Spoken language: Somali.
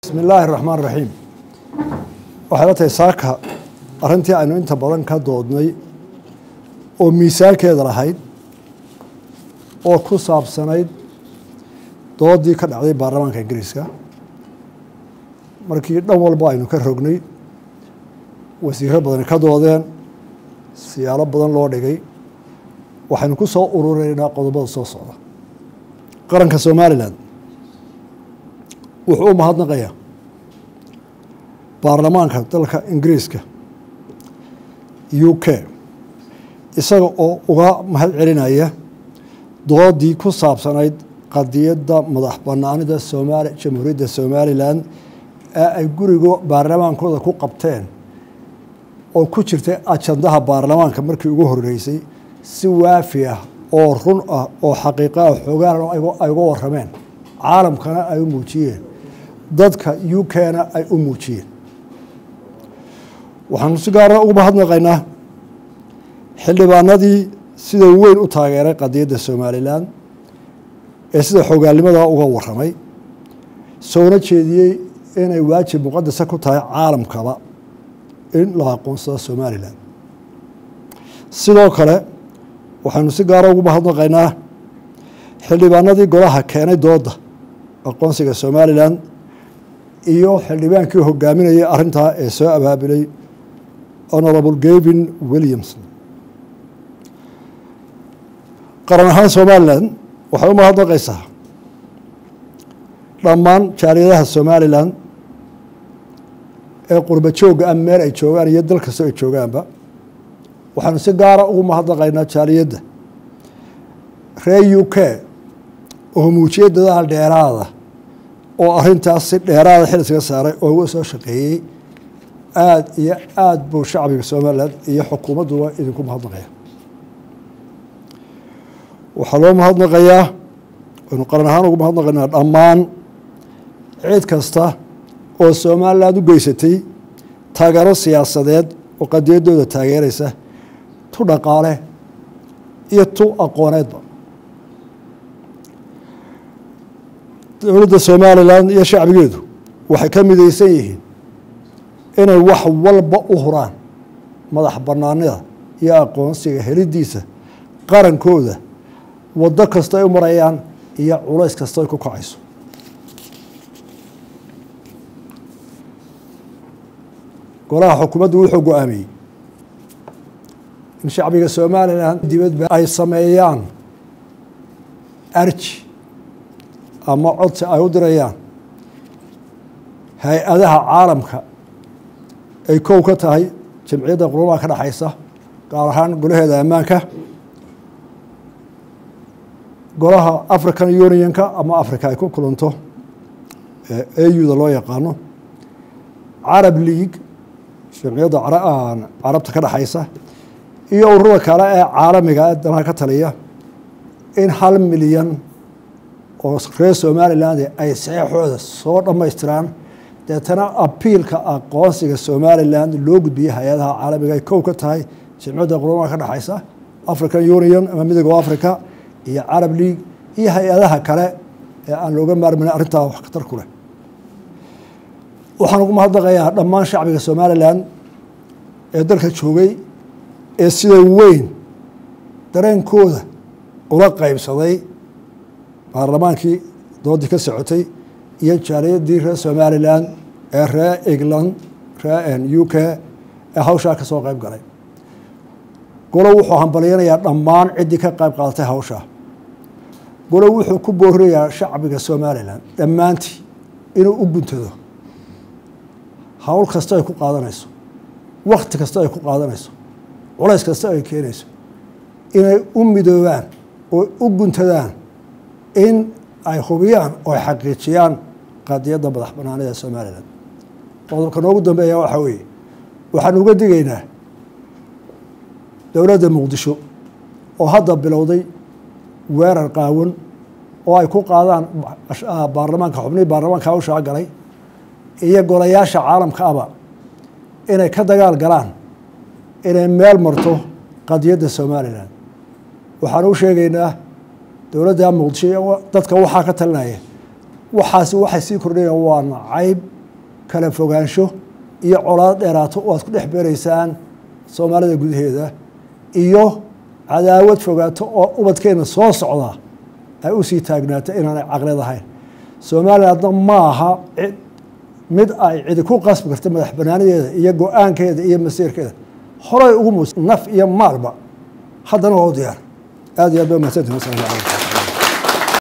bismi illaahi raxmaan raxiim waxay la tahay saaka arrintii aynu inta badan ka doodnay oo miisaankeeda lahayd oo ku saabsanayd doodii ka dhacday baarlamaanka ingiriiska markii dhan walba aynu ka rognay wasiiro badani ka doodeen siyaalo badan loo dhigay waxaynu ku soo ururaynaa qodobada soo socda qaranka somalilan wuxuu u mahadnaqayaa baarlamaanka dalka ingiriiska u k isaga oo uga mahad celinaya doodii ku saabsanayd qadiyadda madax banaanida somaali jamhuuriyadda somalilan ee ay guriga baarlamaankooda ku qabteen oo ku jirtay ajandaha baarlamaanka markii ugu horeysay si waafi ah oo run ah oo xaqiiqaah xoogaan ay uga warameen caalamkana ay u muujiyeen dadka u k-na ay u muujiyeen waxaanu si gaara ugu mahadnaqaynaa xildhibaanadii sida weyn u taageeray qadiyadda somalilan ee sida xogaalnimada uga waramay soona jeediyey inay waajib muqadasa ku tahay caalamkaba in la aqoonsado somalilan sidoo kale waxaynu si gaara ugu mahadnaqaynaa xildhibaanadii golaha keenay dooda aqoonsiga somalilan iyo xildhibaankii hogaaminayay arrintaa ee soo abaabilay honorable gavin williamson qaran ahaan somalilan waxay u mahadnaqaysaa dhammaan jaaliyadaha somalilan ee qurba joogga ah meel ay joogaan iyo dal kastoo ay joogaanba waxaanu si gaara ugu mahadnaqaynaa jaaliyadda reer u k oo muujiyay dadaal dheeraada oo arrintaas si dheeraada xil iskaga saaray oo uga soo shaqeeyey aada iyo aada buu shacbiga somalilan iyo xukuumadduba idinku mahadnaqaya waxaa loo mahadnaqayaa waynu qaran ahaan ugu mahadnaqaynaa dhammaan cid kasta oo somalilan u geysatay taageero siyaasadeed oo qadiyaddooda taageeraysa tu dhaqaale iyo tu aqooneedba dowladda somalilan iyo shacbigeedu waxay ka midaysan yihiin inay wax walba u huraan madax banaanida iyo aqoonsiga helidiisa qarankooda waddo kasta ay u marayaan iyo culays kasta ay ku kacayso golaha xukuumaddu wuxuu go-aamiyey in shacbiga somalilan dibadba ay sameeyaan arji ama codsi ay u dirayaan hay-adaha caalamka ay kow ka tahay jamciyadda qurumaha ka dhexaysa gaar ahaan golaheeda ammaanka golaha african unionka ama africa ay ku kulanto auda loo yaqaano carab league jamciyadda carabta ka dhexaysa iyo ururada kale ee caalamiga ee danaha ka taliya in hal milyan oo reer somaliland ay saxeixooda soo dhammaystiraan deetana abiilka aqoonsiga somalilan loo gudbiyey hay-adaha caalamiga ay kow ka tahay jamciyadda qurumaha ka dhexaysa african union ama midooga africa iyo carab league iyo hay-adaha kale ee aan looga maarmayn arrintaa wax khatar ku leh waxaan ugu mahadnaqayaa dhammaan shacbiga somalilan ee dalka joogay ee sida weyn dareenkooda ula qeybsaday baarlamaankii doodii ka socotay iyo jaaliyadii reer somalilan ee reer england reer u k ee hawshaa ka soo qeyb galay golo wuxuu hambalyanayaa dhammaan ciddii ka qayb qaadatay hawshaa golo wuxuu ku boorinayaa shacbiga somalilan dhammaantii inuu u guntado hawl kasta ay ku qaadanayso wakti kasta ay ku qaadanayso culays kasta ay keenayso inay u midoobaan oo u guntadaan in ay hubiyaan oo ay xaqiijiyaan qadiyadda madax banaanida somalilan qodobka noogu dambeeya waxaa weeye waxaan uga digaynaa dowladda muqdisho oo hadda bilowday weerar qaawan oo ay ku qaadaan baarlamaanka xubnihii baarlamaanka hawshaa galay iyo golayaasha caalamka aba inay ka dagaal galaan inay meel marto qadiyadda somalilan waxaan u sheegaynaa dowladda muqdisho dadka waxaa ka talinaya waxaasi waxay sii kordhayaan waa nacayb kala fogaansho iyo colaado dheeraato oo aad ku dhex beeraysaan soomaalida gudaheeda iyo cadaawad fogaato oo ubadkeena soo socda ay usii taagnaato inaanay caqlid ahayn somalilandna maaha mid ay cidi ku qasbi karta madax banaanadeeda iyo go-aankeeda iyo masiirkeeda horay ugu mus naf iyo maalba haddana waa u diyaar aad iyo aad ba mahadsantihin wasalaamu calaykum